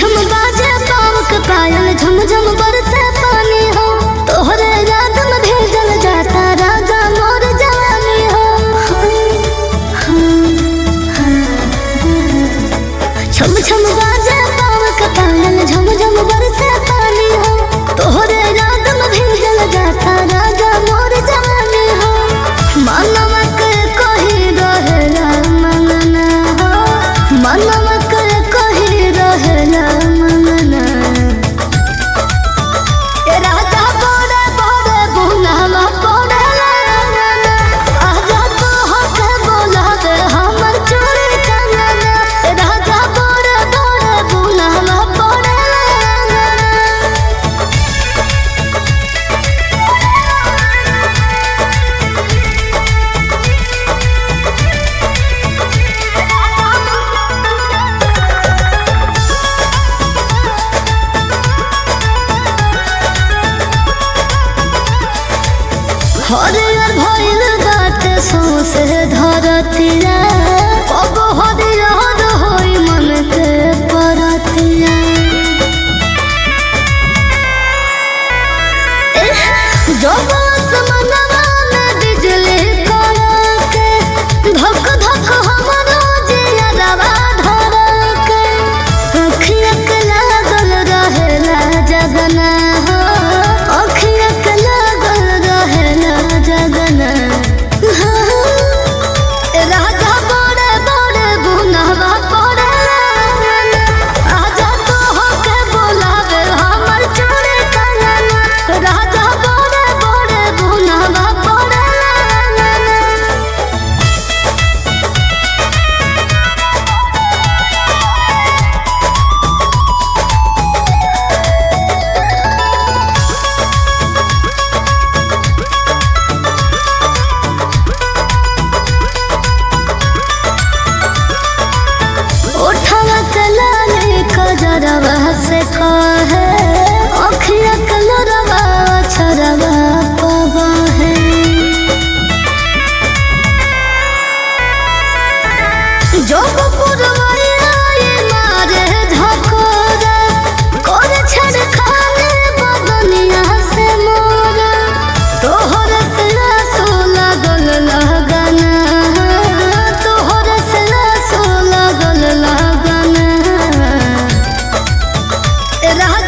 छम बाजे पाव के पायल झम झम बरसे पानी हो तोहरे याद में भेजल जाता राजा मोर जवानी हो छम छम बाजे पाव के पायल झम झम बरसे पानी हो तोहरे याद में भेजल जाता राजा मोर जवानी हो मनवा के कही रहेला मनना हो मनवा के कही रहेला मनना ए राजा बोले बोले बुनावा बोले आजा तो हके बोला दे हमर चोरी चंगना ए राजा बोले बोले बुनावा बोले हरियर भइल बाटे सौंसे धरतिया कब हरियर होई मन के परतिया एह, जब आसमानवा में बिजली कड़के, धक धक हमरो जियरवा धड़के, अखिया के लागल रहेला जगना हो, अखिया के लागल रहेला जगना हाँ। राजा बड़े बड़े बुनवा पड़े आजा तो होके बोलावे हमर चोरी कंगना राजा बड़े बड़े बुनवा पड़े उठवा के लाली कजरवा से कहे अखिया के लोरवा छरवा पवा है जोग पुरवैया ये मारे धकोरा कर छड़ खाने बदनिया से मोरा तोहर से आंसू लागल लगना तोहर से आंसू लागल लगना राजा